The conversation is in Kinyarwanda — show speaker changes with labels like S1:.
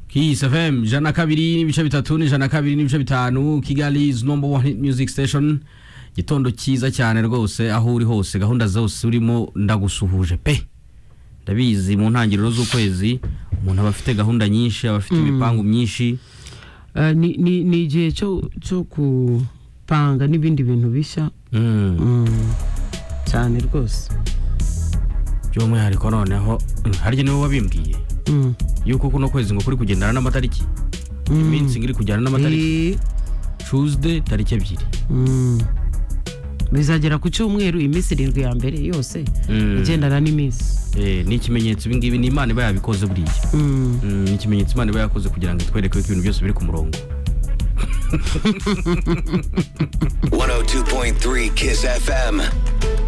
S1: Kiss FM jana kabiri n'ibice bitatu n'ijana kabiri n'ibice bitanu Kigali number one hit music station gitondo cyiza cyane rwose aho uri hose gahunda zose urimo ndagusuhuje pe ndabizi mu ntangiriro z'ukwezi umuntu aba afite gahunda nyinshi aba afite ibipangu myinshi
S2: Eh, ni- ni ni igihe cyo cyo gupanga n'ibindi bintu bishya
S1: Mm.
S2: Mm, cyane rwose
S1: by'umwihariko noneho mm, harya niwe wabimbwiye
S2: Mm,
S1: yuko kuno kwezi ngo kuri kugendana n'amatariki
S2: mm.
S1: iminsi ngo iri kujyana n'amatariki
S2: Eh,
S1: tuesday tariki ebyiri
S2: mm. bizagera ku cyumweru iminsi irindwi ya mbere yose
S1: Mm.
S2: igendana n'iminsi
S1: Eh, ni ikimenyetso ibi ngibi ni imana iba yabikoze buriya
S2: Mm.
S1: Mm, ni ikimenyetso imana iba yakoze kugira ngo itwereke ko ibintu byose biri ku murongo
S3: 102.3 Kiss FM.